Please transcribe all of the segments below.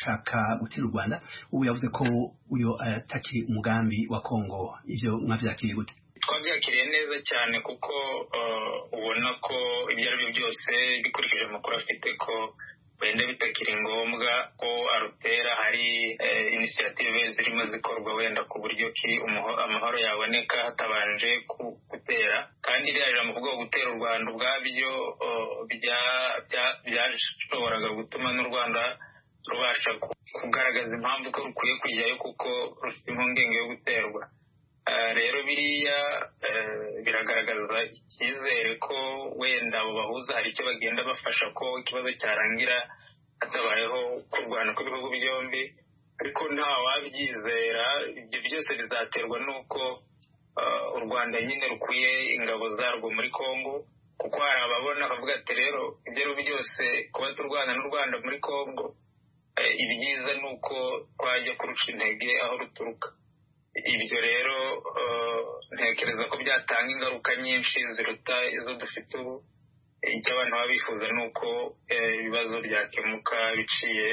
gushaka gutera u rwanda ubu yavuze ko uyu atakiri umugambi wa kongo ibyo mwabyakiriye gute twabyakiriye neza cyane kuko ubona ko ibyo ari byo byose bikurikije amakuru afite ko wenda bitakiri ngombwa ko arutera hari inisiyative zirimo zikorwa wenda ku buryo ki amahoro yaboneka hatabanje gutera kandi iriya jambo kuvuga gutera u rwanda ubwabyo byashoboraga gutuma n'u rwanda rubasha kugaragaza impamvu ko rukwiye kujyayo kuko rufite impungenge yo guterwa rero biriya biragaragaza icyizere ko wenda abo bahuza hari icyo bagenda bafasha ko ikibazo cyarangira hatabayeho kurwana kw'ibihugu byombi ariko nta wabyizera ibyo byose bizaterwa n'uko u rwanda nyine rukwiye ingabo zarwo muri congo kuko hari ababona bavuga ati rero ibyo ari byose kuba turwana n'u rwanda muri congo ibyiza ni uko twajya kuruca intege aho ruturuka ibyo rero ntekereza ko byatanga ingaruka nyinshi ziruta izo dufite ubu icyo abantu baba bifuza ni uko ibibazo byakemuka biciye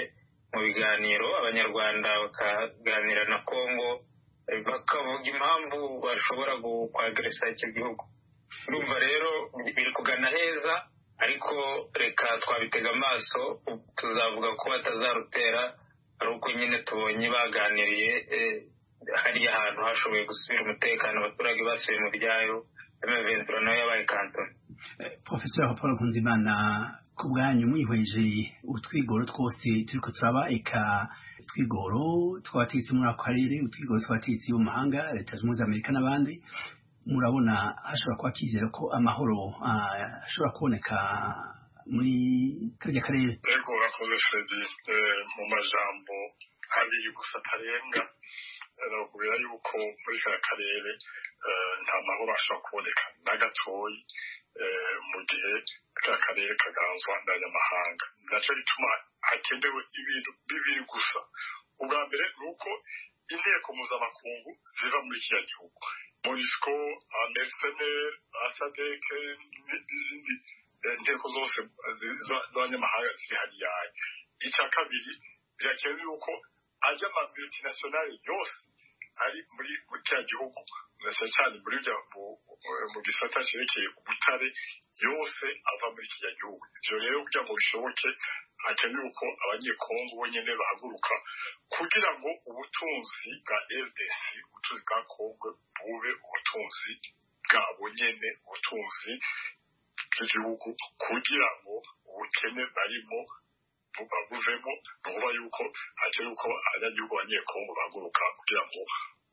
mu biganiro abanyarwanda bakaganira na congo bakavuga impamvu bashobora kwageresa icyo gihugu urumva rero biri kugana heza ariko reka twabitega amaso tuzavuga ko batazarutera ari uko nyine tubonye baganiriye hariya ahantu hashoboye gusubira umutekano abaturage basubiye mu byayo amaventura nayo yabaye kantoni profesor paul nkunzimana ku bwanyu mwihweje utwigoro twose turi turaba eka utwigoro tw'abategetsi muri ako karere utwigoro tw'abategetsi bo mu mahanga leta zunze ubumwe za amerika n'abandi murabona hashobora kuba kizera ko amahoro ashobora kuboneka muri kariya karere rego urakoze fred mu majambo abiri gusa atarenga nakubwira yuko muri kariya karere nta mahoro ashobora kuboneka na gatoya mu gihe kariya karere kaganzwa n'abanyamahanga nacyo bituma hakenewe ibintu bibiri gusa ubwa mbere ni uko inteko mpuzamakungu ziva muri kiriya gihugu monisco ameseneri asadeke n'izindi nteko zose z'abanyamahanga ziri hariya icya kabiri birakenewe yuko ajya ama multinationale yose ari muri kiriya gihugu cyane muri mu gisata cyerekeye ubutare yose ava muri kiriya gihugu ibyo rero kugira ngo bishoboke hakenewe uko abanyekongo bonyine bahaguruka kugira ngo ubutunzi bwa rdc ubutunzi bwa kongo bube ubutunzi bwabo nyine ubutunzi bw'igihugu kugira ngo ubukene barimo buvemo ni ukuba yuko hakiri uko abanyagihugu abanyekongo bahaguruka kugira ngo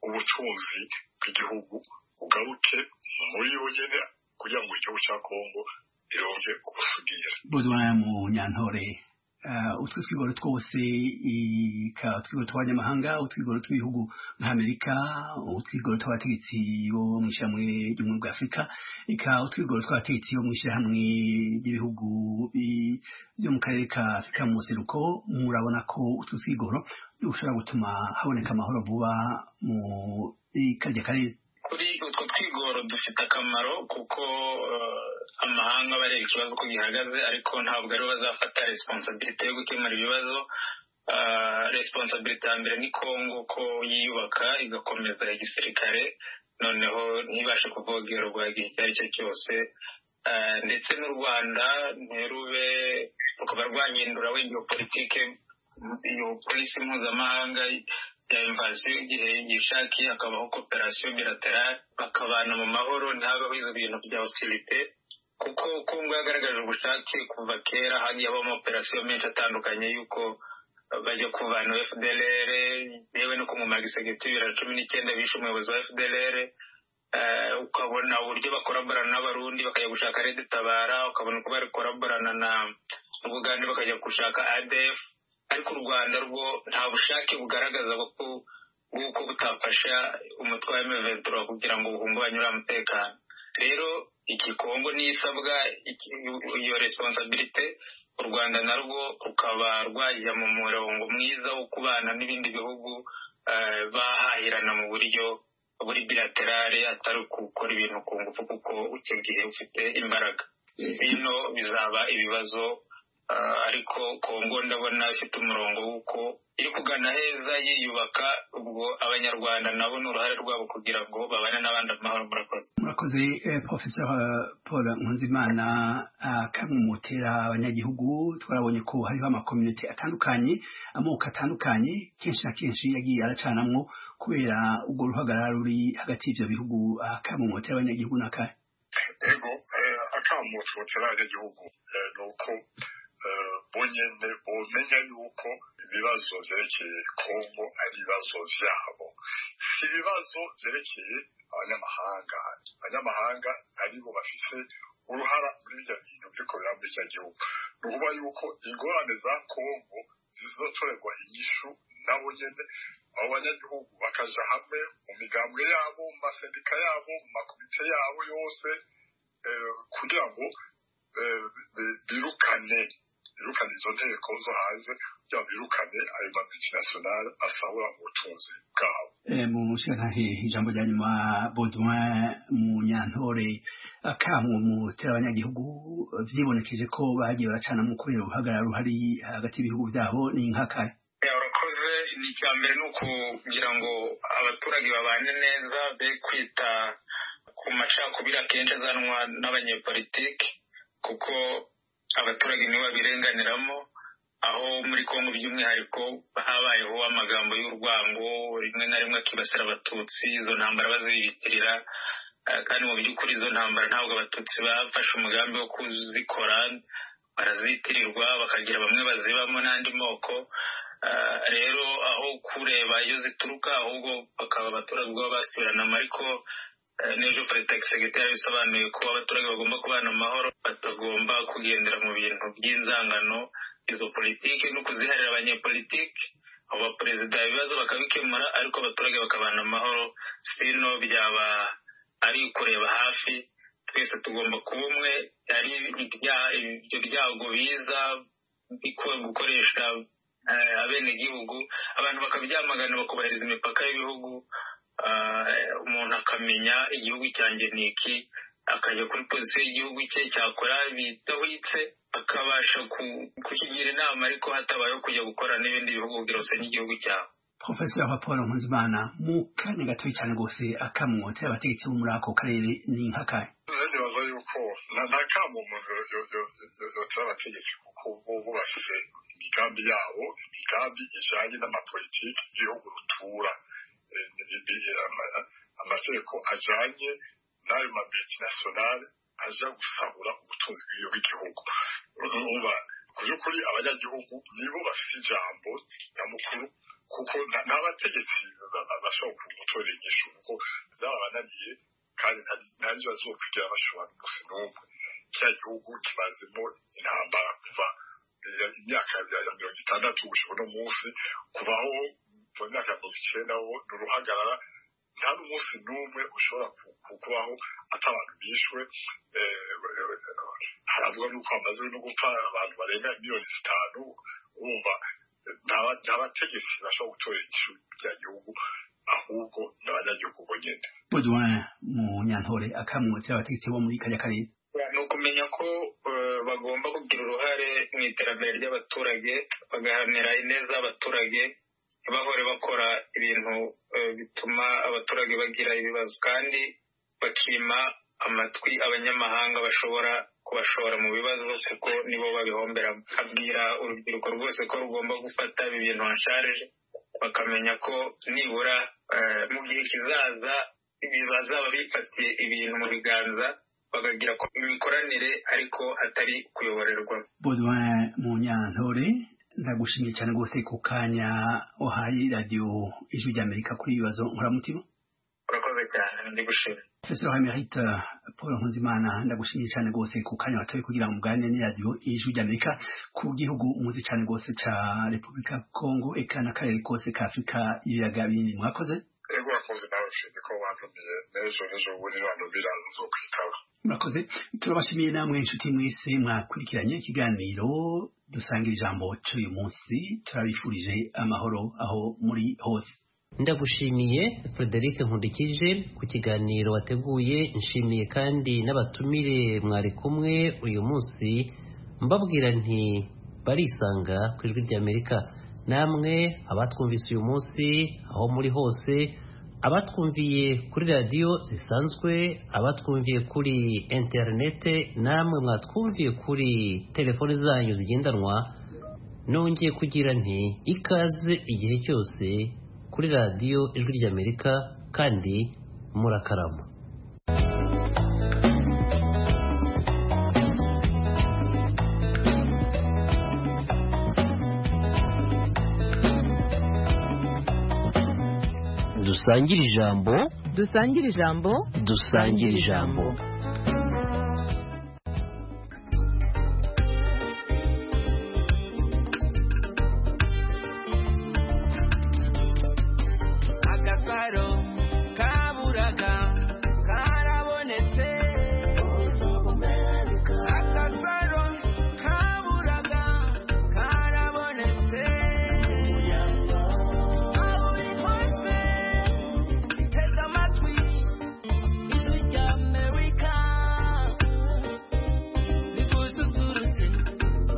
ubutunzi bw'igihugu bugaruke muri bo nyine kugira ngo igihugu cya kongo ironge ubusugire buzwana mu nyantore utwo twigoro twose utwigoro tw'abanyamahanga utwigoro tw'ibihugu nka amerika utwigoro tw'abategetsi bo mu ishyirahamwe ry'ubumwe bwa afurika reka utwigoro tw'abategetsi bo mu ishyirahamwe ry'ibihugu byo mu karere ka afurika mu museruko murabona ko utwo twigoro dushobora gutuma haboneka amahoro vuba mu karya karere kuri utwo twigoro dufite akamaro kuko amahanga bareba ikibazo uko gihagaze ariko ntabwo aribo bazafata resiponsabirite yo gukemura ibibazo resiponsabirite ya mbere ni kongo ko yiyubaka igakomeza igisirikare noneho ntibashe kuvogerwa igihe icyo ari cyo cyose ndetse n'u rwanda ntirube rukaba rwahindura wenda politike iyo polisi mpuzamahanga ya imvasiyo igihe yishakiye hakabaho koperasiyo bilaterale bakabana mu mahoro ntihabeho izo bintu bya osirite kuko kongo yagaragaje ubushake kuva kera hagiye habamo operasiyo menshi atandukanye y'uko bajya kuvana fdlr yewe no kumumara gisegeti bibiri cumi n'icyenda bishe umuyobozi wa fdlr ukabona uburyo bakoraborana n'abarundi bakajya gushaka redetabara ukabona uko barikoraborana na uganda bakajya gushaka adf ariko u rwanda rwo nta bushake bugaragaza bw'uko butafasha umutwe wa emeventura kugira ngo buhungabanye uriya mutekano rero igikongo n'isabwa iyo responsabilite u rwanda narwo rukaba rwajya mu murongo mwiza wo kubana n'ibindi bihugu bahahirana mu buryo buri bilaterale atari gukora ibintu ku ngufu kuko icyo gihe ufite imbaraga bino bizaba ibibazo ariko kongo ndabona ifite umurongo w'uko kugana heza yiyubaka ubwo abanyarwanda nabo ni uruhare rwabo kugira ngo babane n'abandi amahoro murakoze murakoze profesor paul nkunzimana kamwe mu batera abanyagihugu twarabonye ko hariho amakominote atandukanye amoko atandukanye kenshi na kenshi yagiye aracanamwo kubera ubwo ruhagarara ruri hagati y'ibyo bihugu kamwe mu batera abanyagihugu n'akari ego akamu tubotera abanyagihugu ni uko bonyine bumenya yuko ibibazo byerekeye kongo ari ibibazo byabo si ibibazo byerekeye abanyamahanga abanyamahanga aribo bafite uruhara muri ibyo bintu byo kubera muri icyo gihugu ni ukuvuga yuko ingorane za kongo zizatorerwa inyishu nabo nyine abo banyagihugu bakaja hamwe mu migambwe yabo mu masendika yabo mu makomite yabo yose kugira ngo birukane birukane izo nteko zo hanze kugira ngo birukane ayo mamutinasiyonari asahura mu butunzi bwabo mu nshyankanke ijambo rya nyuma bodoin mu nyantore akamwe mu tera abanyagihugu byibonekeje ko bagiye baracana mu kubera uruhagarara ruhari hagati y'ibihugu byabo ni inkakare urakoze ni icya mbere ni ukugira ngo abaturage babane neza be kwita ku macakubiri akenshi azanwa n'abanyepolitiki kuko abaturage nibo babirenganiramo aho muri kongo by'umwihariko habayeho amagambo y'urwango rimwe na rimwe akibasira abatutsi izo ntambara baziyitirira kandi mu by'ukuri izo ntambara ntabwo abatutsi bafashe umugambi wo kuzikora barazitirirwa bakagira bamwe bazibamo n'andi moko rero aho kureba iyo zituruka ahubwo bakaba abaturage ubwabo basubiranamo ariko n'ejo perezida segiteri bisobanuye ko abaturage bagomba kubana amahoro batagomba kugendera mu bintu by'inzangano izo politiki no kuziharira abanyepolitiki abo baperezida ibibazo bakabikemura ariko abaturage bakabana amahoro sino byaba ari kureba hafi twese tugomba kuba umwe ari ibyo byago biza gukoresha abenegihugu abantu bakabyamagana bakubahiriza imipaka y'ibihugu umuntu akamenya igihugu cyanjye ni iki akajya kuri polisi y'igihugu cye cyakora bidahwitse akabasha kukigira inama ariko hatabayeho kujya gukora n'ibindi bihugu byose n'igihugu cyabo profesor paul nkuzimana mu kanya gato cyane rwose akamwotera abategetsi bo muri ako karere ni nk'akari ntibaza yuko nta kamu umuntu yotera abategetsi kuko bo bubashije imigambi yabo imigambi ijyanye n'amapolitiki y'igihugu rutura amategeko ajyanye n'ayo mabitinationale aja gusahura ubutunzi bw'igihugu ku by'ukuri abanyagihugu nibo bafite ijambo nyamukuru kuko nta bategetsi bashobora gutora igisho kuko zabananiye kandi nta kibazo kugira bashobora gusa n'umwe kiriya gihugu kibazemo intambara kuva imyaka ya mirongo itandatu gushika uno munsi kuvaho mu myaka mirongo icyenda ho ni uruhagarara nta n'umunsi n'umwe ushobora kubaho atabantu bishwe haravuga n'uko hamaze no gupfa abantu barenga miliyoni zitanu urumva nta bategetsi bashobora gutora igihugu bya gihugu ahubwo ni abanyagihugu bonyine bodoin mu nyantore akamwotsi abategetsi bo muri kajya karere ni ukumenya ko bagomba kugira uruhare mu iterambere ry'abaturage bagahamira ineza y'abaturage bahore bakora ibintu bituma abaturage bagira ibibazo kandi bakima amatwi abanyamahanga bashobora kubashora mu bibazo kuko nibo babihomberamo abwira urubyiruko rwose ko rugomba gufata ibi bintu hasharije bakamenya ko nibura mu gihe kizaza bazaba bifatiye ibintu mu biganza bakagira imikoranire ariko atari kuyoborerwa bodoin mu nyantore ndagushimiye cyane rwose ku kanya uhaye radiyo ijwi ry'amerika kuri ibi bibazo nkuramutima urakoze cyane ndigushimye professeur emerite paul nkuzimana ndagushimiye cyane rwose ku kanya watoye kugira ngo muganire ni radiyo ijwi ry'amerika ku gihugu muzi cyane rwose cya repubulika ya kongo eka n'akarere kose ka afurika y'ibiyaga binini mwakoze ego urakoze nawe ushimye ko wantumiye n'ejo n'ejo bundi wantumira nzokwitaba murakoze turabashimiye namwe inshuti mwese mwakurikiranye ikiganiro dusangira ijambo cy'uyu munsi turabifurije amahoro aho muri hose ndagushimiye frederic nkundikije ku kiganiro wateguye nshimiye kandi n'abatumire mwari kumwe uyu munsi mbabwira nti barisanga ku ijwi ry'amerika namwe abatwumvise uyu munsi aho muri hose abatwumviye kuri radiyo zisanzwe abatwumviye kuri interinete namwe mwatwumviye kuri telefoni zanyu zigendanwa nongeye kugira nti ikaze igihe cyose kuri radiyo ijwi ry'amerika kandi murakarama dusangire ijambo dusangire ijambo dusangire ijambo agasaro kaburaga karabonetse agasaro kaburaga karabonetse aho uri hose tega amatwi ijwi rya amerika rigususurutse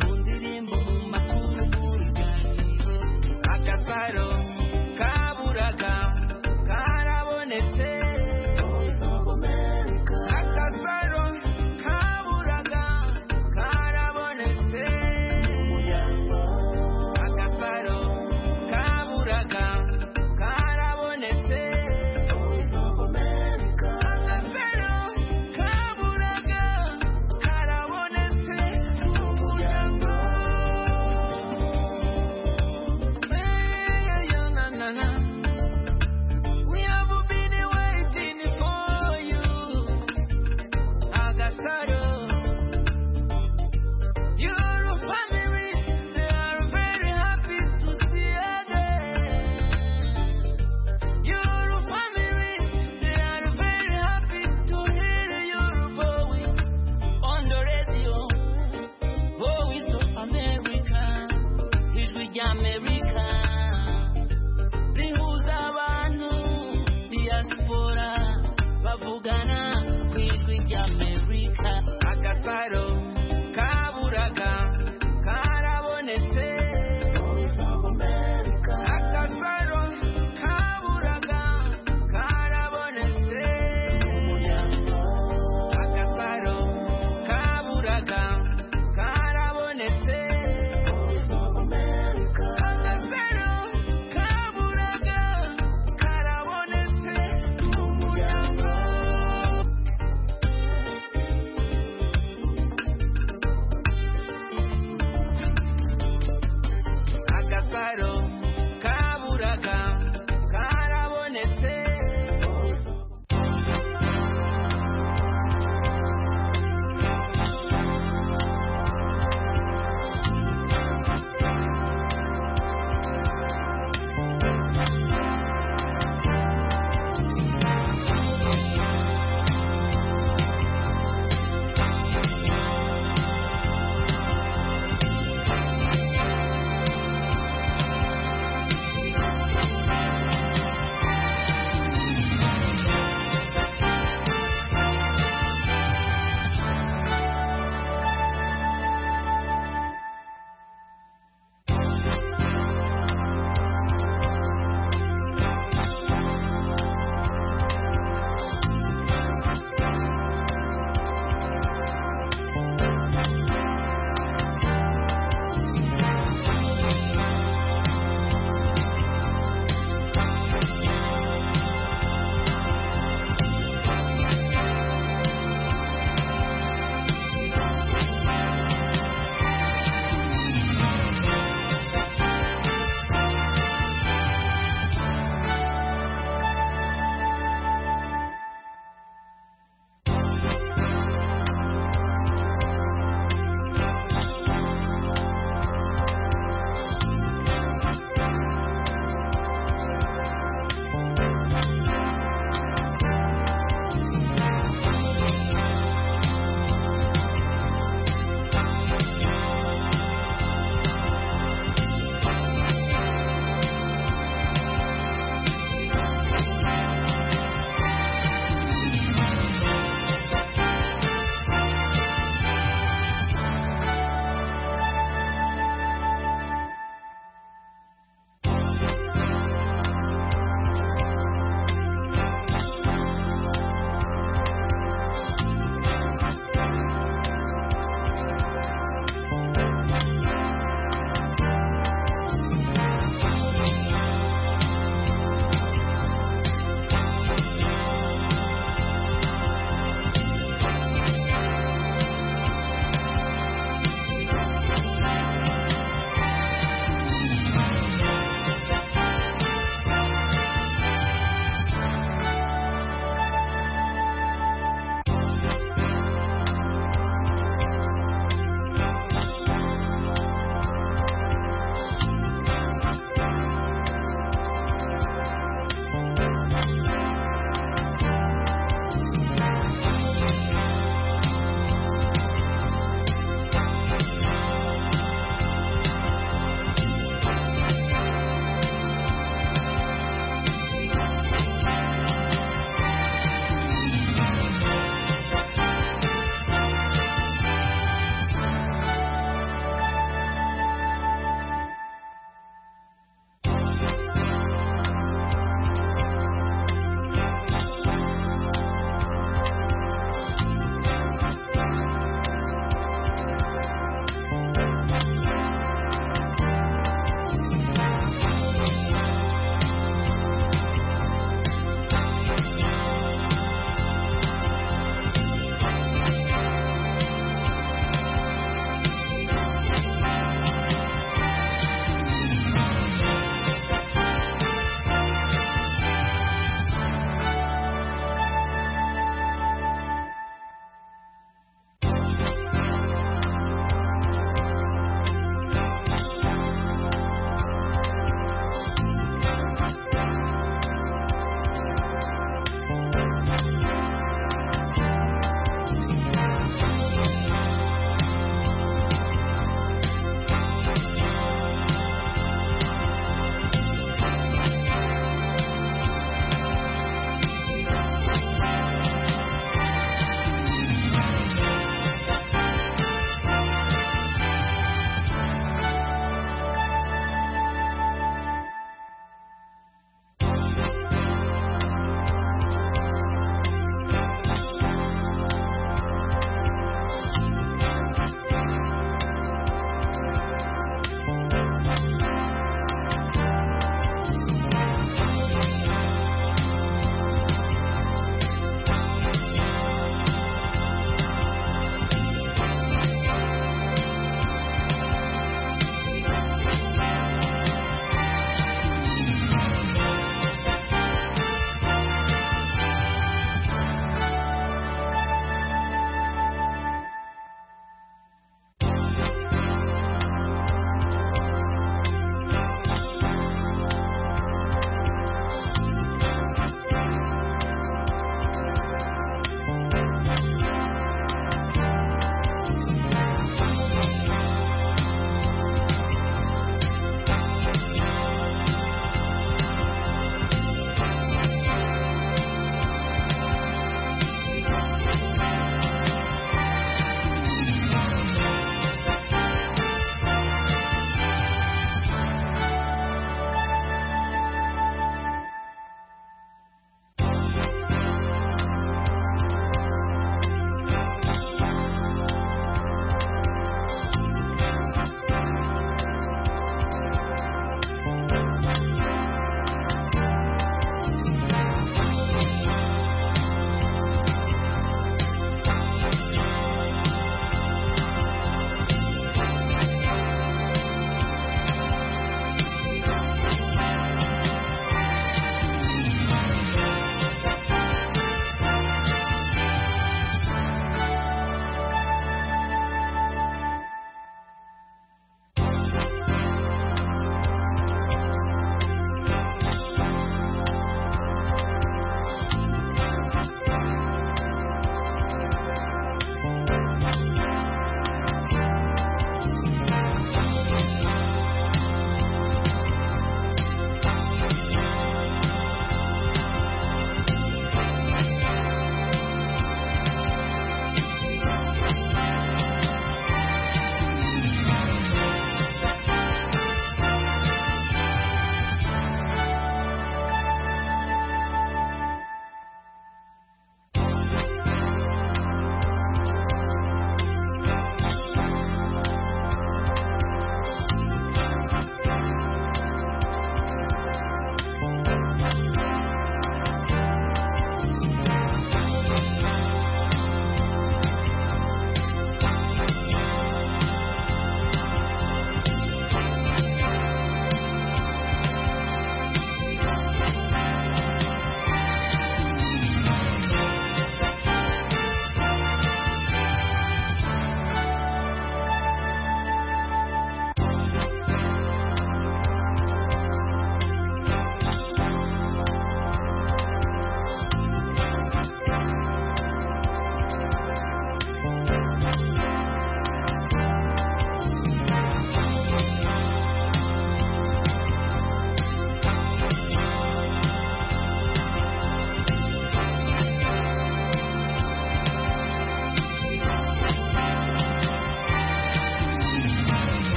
mu ndirimbo mu makuru n'uruganiriro agasaro kaburaga karabonetse agasaro kaburaga karabonetse agasaro kaburaga karabonetse agasaro kaburaga karabonetse kugira ngo America ijwi ry'amerika rihuza abantu diaspora bavugana